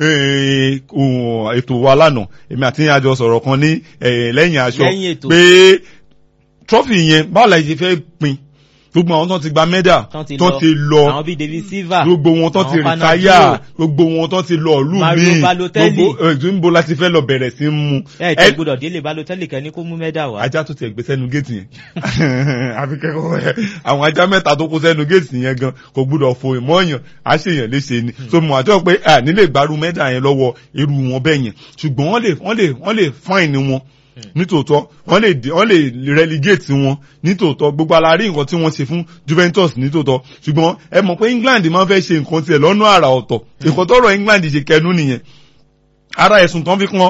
eh, ohun ètò wa lánàá èmi àti yín àjọ sọ̀rọ̀ kan ní eh, lẹ́yìn aṣọ Lẹ́yìn ètò. pé trọ́fì yẹn báwo la ṣe fẹ́ pín gbogbo àwọn tó ti gba mẹ́dà tán ti tó lọ ti lọ àwọn bíi david silva gbogbo wọn tán ti àwọn rìtáyà Fernandinho, gbogbo wọn tán ti lọ ìlú Mario míì Balotelli. gbogbo ẹ̀ níbo láti fẹ́ lọ bẹ̀rẹ̀ sí í mú ẹ Ẹ- tẹ gbọ́dọ̀ délé balotẹ́lì kẹ́ni kó mú mẹ́dà wá. ajá tó ti ẹgbẹ́ sẹ́nu géètì yẹn àfi kẹ́kọ̀ọ́ ẹ̀ àwọn ajá mẹ́ta tó kó sẹ́nu géètì yẹn gan kò gbúdọ̀ fo ìmọ̀ọ́yàn á ṣe èèyàn léṣe ni so mo àjọ pé à nílé ìgbárù mẹ́ta yẹn lọ́wọ́ irú wọn bẹ́ẹ̀ yẹn ṣùgbọ́n wọ́n lè wọ́n lè wọ́n lè fáìnì wọn nítòótọ́ wọ́n lè dé- wọ́n lè relegate wọn nítòótọ́ gbogbo alárí nǹkan tí wọ́n ṣe fún Juventus nítòótọ́ ṣùgbọ́n ẹ mọ̀ pé England máa ń fẹ́ ṣe nǹkan tiẹ̀ lọ́nà àrà ọ̀tọ̀ nǹkan tọ́rọ̀ England ṣe kẹnu nìyẹn ara ẹ̀sùn tán fi kàn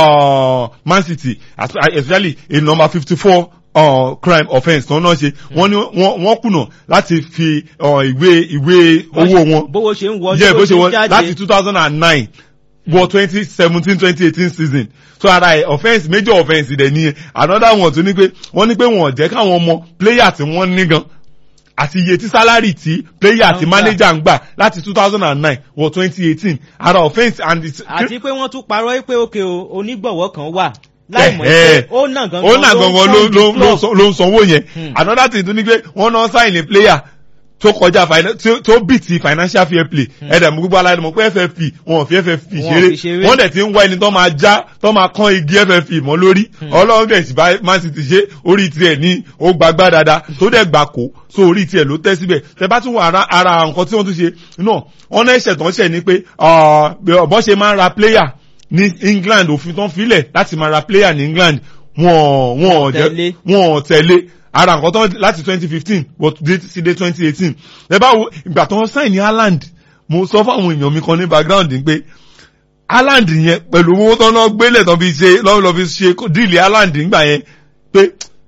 uh, Man City as- especially in number fifty four uh, crime offence tán náà ṣe wọ́n ní wọ́n wọ́n kùnà láti fi uh, ìwé ìwé owó wọn bówó ṣe ń wọlé jẹ́ bó ṣe ń wọ́n jáde. láti two thousand and nine wọ twenty seventeen twenty eighteen season so ara ẹ̀ offence major offence dẹ̀ nìyẹn another one tún ní pé wọ́n ní pé wọ́n jẹ́ káwọn ọmọ player tí wọ́n ní gan àti iye tí salary tí player àti Wọ́n gbà. manager ń gbà láti two thousand and nine wọ twenty eighteen ara offence and it's àti pé wọ́n tún parọ́ pé òkè o onígbọ̀wọ́ kan wà láì mọ̀ Eh, pé ó nà gangan ó nà gangan ló ló ló san- ló ń sanwó yẹn Hmm. another thing tún ní pé wọ́n náà sign a player tó kọjá finan- tí ó- tó bì ti financial fair play ẹ̀dẹ̀ mú gbogbo aláìní mọ̀ pé ffp wọn ò fi ffp Wọn ò ṣeré fi ṣeré. wọ́n dẹ̀ ti ń wá ẹni tó máa já tó máa kán igi ffp mọ́ lórí ọlọ́run dẹ̀ sì bá man city ṣe orí tiẹ̀ ní ó gbagbá dáadáa tó dẹ̀ gbà kó so orí tiẹ̀ ló tẹ́ síbẹ̀ tẹ bá tún wà ara ara nǹkan tí wọ́n tún ṣe náà wọ́n náà ẹ̀ṣẹ̀ tán ṣẹ̀ ni pé ọ̀bọ̀n ṣe máa ń ra player ní England òfin tán filẹ̀ láti máa ra player ní England wọn wọn tẹ̀lé. jẹ wọn tẹ̀lé ara nǹkan tán láti twenty fifteen but dé sí dé twenty eighteen ẹ bá wo ìgbà tó ń sign ní Haaland mo sọ fáwọn èèyàn mi kan ní background ni pé Haaland yẹn pẹ̀lú owó tán náà gbélé tán fi ṣe lọ́wọ́ lọ́ fi ṣe díìlì Haaland nígbà yẹn pé.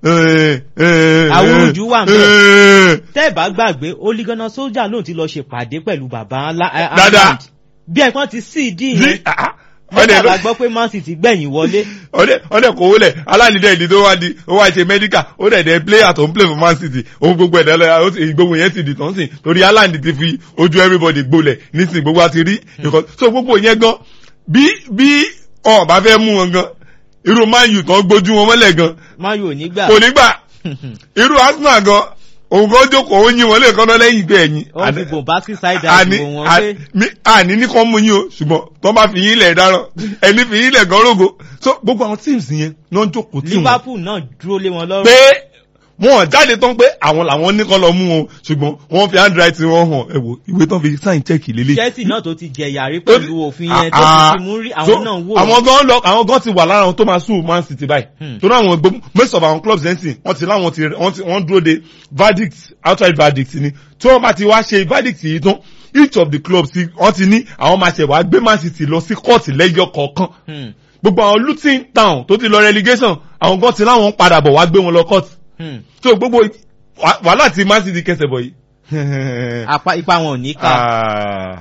Àwùjù wà ń bẹ̀. bẹ̀. tẹ́ ẹ̀ bá gbàgbé oligana soldier lóun ti lọ ṣèpàdé pẹ̀lú bàbá ńlá eh, Dáadáa. Haaland. bí ẹ̀kan ti sí ìdí Ní yẹn ọdẹ nígbà la gbọ́ pé Man City gbẹ̀yìn wọlé ọdẹ ọdẹ kò wọlé aláàlídẹ ìdí tó wá di ó wá ṣe medical ó dẹ̀ dẹ̀ player tó ń play for Man City ohun gbogbo ẹ̀dá lọ́yà ó ti gbogbo yẹn ti di tán sìn torí Haaland ti fi ojú everybody gbolẹ̀ nísìnyí gbogbo àti rí nǹkan so gbogbo yẹn gan bí bí ọ̀ bá fẹ́ mú wọn gan irú Man U tán gbójú wọn mọ́lẹ̀ gan Man U ò ní gbà kò ní gbà irú Arsenal gan òun kan jókòó ó yín wọn lè kọ́nà lẹ́yìn ìgbẹ́ ẹ̀yìn ó fi bombastic side àní àti wọn pé àní ní kàn mú yín o ṣùgbọ́n tó bá fi yín lẹ̀ dáràn ẹni fi yín lẹ̀ gan rogo so gbogbo àwọn teams yẹn ló ń jókòó tí wọn Liverpool náà dúró lé wọn lọ́rùn pé wọn jáde tán pé àwọn làwọn ní kàn lọ mú wọn ṣùgbọ́n wọ́n fi handwriting wọn hàn ẹ wo ìwé tán fi sign check lélẹ̀. Chelsea náà tó ti jẹ̀yà rí pẹ̀lú òfin yẹn tó Ah, ti ti mú rí so, àwọn náà wò àwọn gan lọ àwọn gan ti wà lára àwọn tó máa sùn Man City báyìí Hmm. torí àwọn gbogbo most of our clubs ẹ̀sìn wọ́n ti láwọn ti wọ́n ti wọ́n dúró de verdict outright verdict ni tí wọ́n bá ti wá ṣe verdict yìí tán each of the clubs ti wọ́n ti ní àwọn máa ṣẹ̀ wá gbé Man City lọ sí court lẹ́yọ kọ̀ọ̀kan Hmm, gbogbo àwọn Luton town tó ti lọ relegation àwọn gan ti láwọn padà bọ̀ wá gbé wọn lọ court hmm. so gbogbo wà- wàhálà tí Man City kẹsẹ̀ bọ̀ yìí. apá ipa wọn ò ní ká Ah.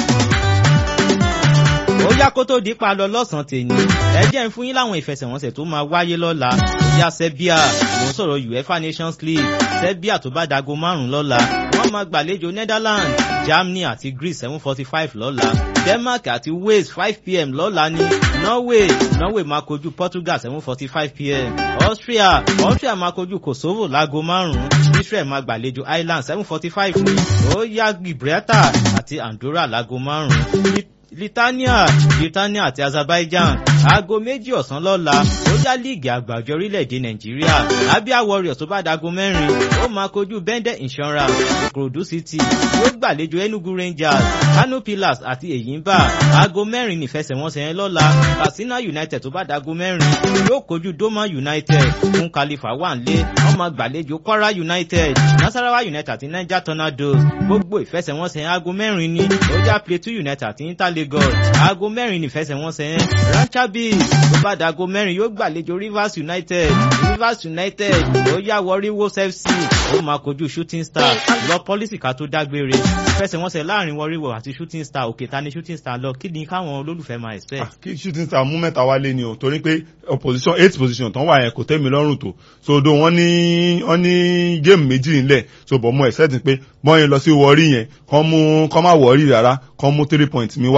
ó yá kó tó di pa lọ lọ́sàn-án tèmi ẹ jẹ́ ń fún yín láwọn ìfẹsẹ̀wọnsẹ̀ tó máa wáyé lọ́la ìyá Serbia mò ń sọ̀rọ̀ UEFA Nations League Serbia tó bá dago márùn-ún lọ́la wọ́n máa gbàlejò Netherlands Germany àti Greece seven forty five lọ́la Denmark àti Wales five pm lọ́la ní Norway Norway máa kojú Portugal seven forty five pm Austria Austria máa kojú Kosovo láago márùn-ún Israel máa gbàlejò Ireland seven forty five ní ó yá Gibraltar àti Andorra láago márùn-ún litania litania àti azerbaijan aago méjì ọ̀sán lọ́la ó já líìgì àgbàjọ orílẹ̀-èdè nàìjíríà abia warriors tó bá dago mẹ́rin ó máa kojú bendel insurance ìkòròdú city yóò gbàlejò enugu rangers kano pillars àti èyínbà aago mẹ́rin nífẹsẹ̀wọnsẹ̀ yẹn lọ́la katsina united tó bá dago mẹ́rin yóò kojú doma united fún khalifa wànlé wọ́n máa gbàlejò kwara united nasarawa united àti niger tornadoes gbogbo ìfẹsẹ̀wọnsẹ̀ yẹn aago mẹ́rin ni ó já plateau united àti inter lagos aago mẹ́rin nífẹsẹ̀wọnsẹ̀ yẹn rancha bees tó bá dago mẹ́rin yóò gbàlejò rivers united rivers united ó yá wọrí wolves fc ó máa kojú shooting star lọ pọ́lísì ká tó dágbére ìfẹsẹ̀wọnsẹ̀ láàrin wọríwọ̀ àti shooting star òkè ta ni shooting star lọ kí ni káwọn olólùfẹ́ máa expect. Ah, kí shooting star mú mẹ́ta wálé ni o torí pé opposition eight position tán wà yẹn kò tẹ́ mi lọ́rùn tó so do wọ́n ní wọ́n ní géèmù méjì ńlẹ̀ so bọ̀ mo expect pé bọ́n yẹn lọ sí wọrí yẹn kán mú kán má wọrí rárá kán mú three points mi wá